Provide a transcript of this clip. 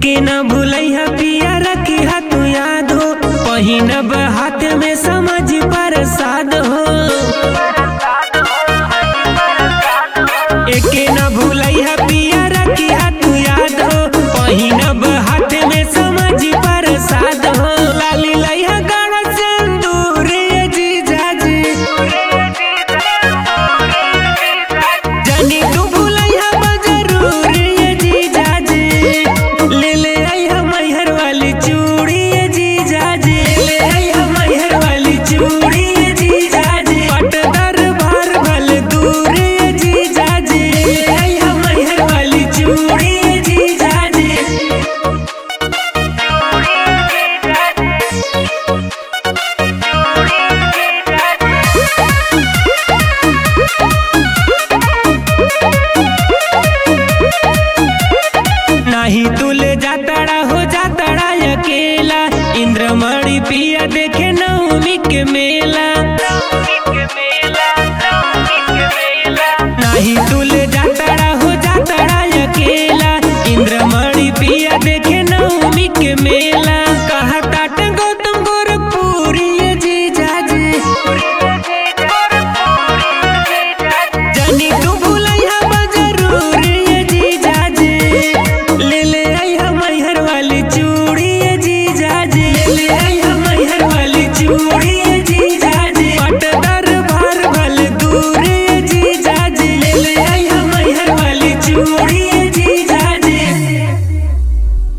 एके न भूलैहा पिया रखी तू याद हो पहिनब हाथ में समझ प्रसाद हो एके न भूलैहा पिया रखी तू याद हो पहिनब हाथ में समझ प्रसाद हो लाली लैहा गाढ़ा सिंदूर ये जीजाजी जानी तू भूलैहा बा जरूर ये जीजाजी ले ले आइहा मैहर वाली चूड़ी ये जीजाजी ले आइहा मैहर वाली चूड़ी ये जीजाजी पट दरबार भल दूर ये जीजाजी ले आइहा मैहर वाली चूड़ी ये जीजाजी नाही तू ले जातड़ा हो जातड़ा अकेला इंद्रमणि पिया देखे नवमी के मेला